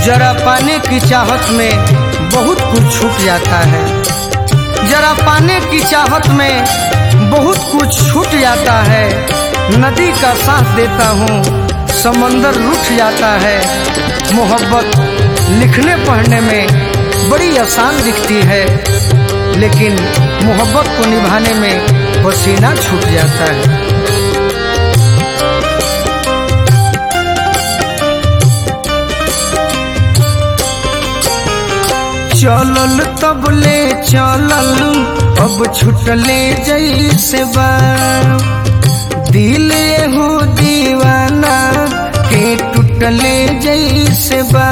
जरा पाने की चाहत में बहुत कुछ छूट जाता है जरा पाने की चाहत में बहुत कुछ छूट जाता है नदी का साथ देता हूँ समंदर रुठ जाता है मोहब्बत लिखने पढ़ने में बड़ी आसान दिखती है लेकिन मोहब्बत को निभाने में पसीना छूट जाता है चलल तबले चलल अब छुटले जैसे बा दिल हो दीवाना के टूटले जैसे बा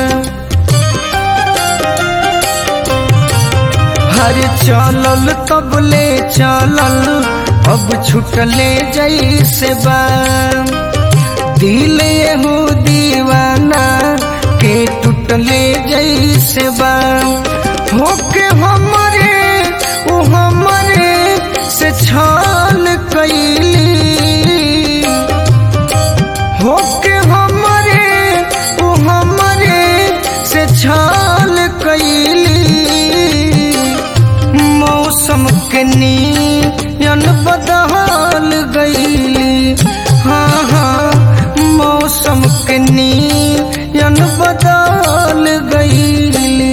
हर चलल तबले चलल अब छुटले जैसे बा दिल हो दीवाना के टूटले जैसे बा होके हमरे ओ हमरे से छल कैली होके हमरे ओ हमरे से छल कैली मौसम के नियन बदल गईली हाँ हाँ मौसम के नियन बदल गईली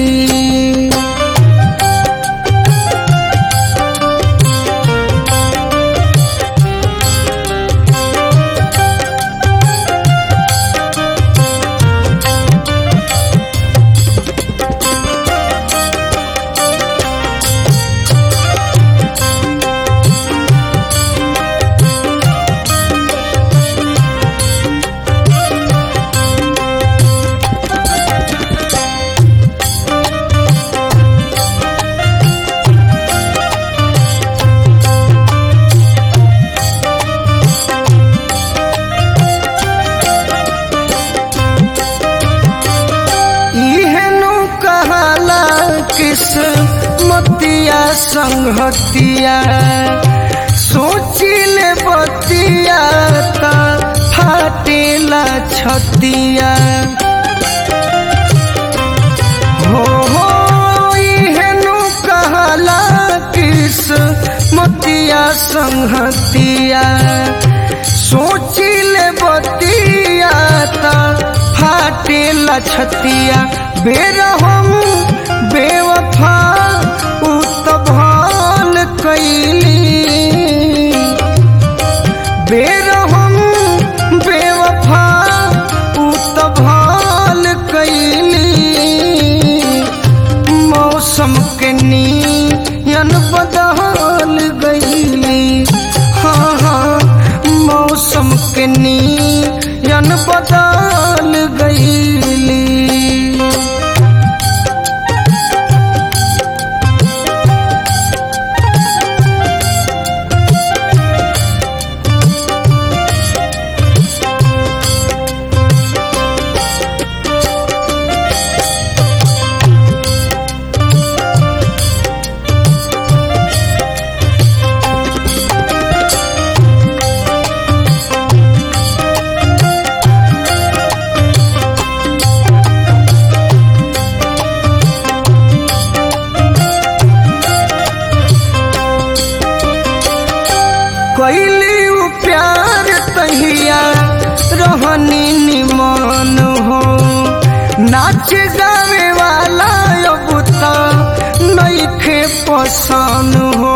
इहनु कहाला किस्मतिया संगतिया सोचिले बतिया ता फाटेला छतिया हो हो इहनु कहाला किस्मतिया संगतिया सोचिले बतिया ता फाटेला छतिया बेरहम बेवफा उ त भाल कैली बेरहम बेवफा उ त भाल कैली मौसम के नियन बदल गईली हाँ हाँ मौसम के नियन बदल गईली कैली उ प्यार तहिया रहनी निमन हो नाच गावे वाला अब त नइखे पसंद हो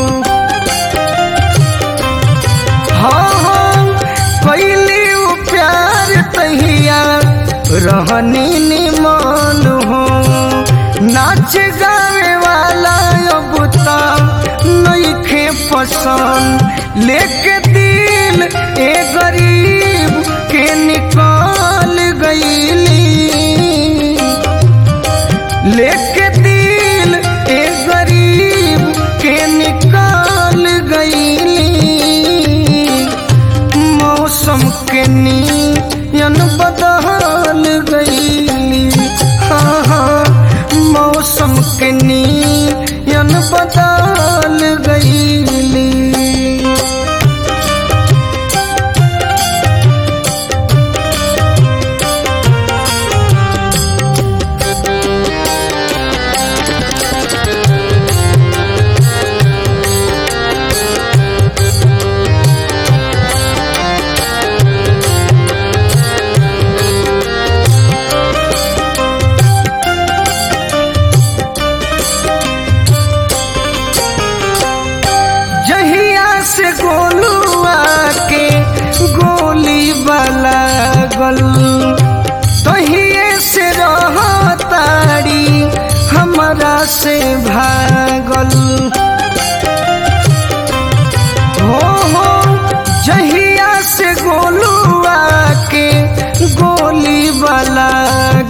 हाँ हाँ कैली उ प्यार तहिया रहनी निमन हो नाच गावे वाला अब त नइखे पसंद लेके दिल ए गरीब के निकाल गईली लेके दिल ए गरीब के निकाल गईली मौसम के नियन बदल गईली हाँ हाँ मौसम के नियन बदल गईली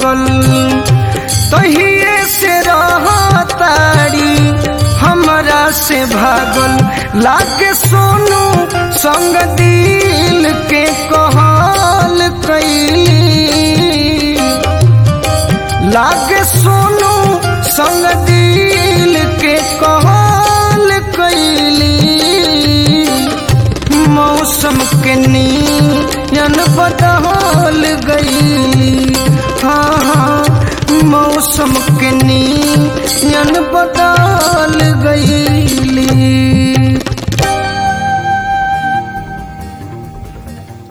भागल तहिए से रहतारी हमरा से भागल लागे सोनू संग दिल के कहल कैली लागे सोनू संग दिल के कहल कैली मौसम के नियन बदल गई हाँ हाँ मौसम के नियन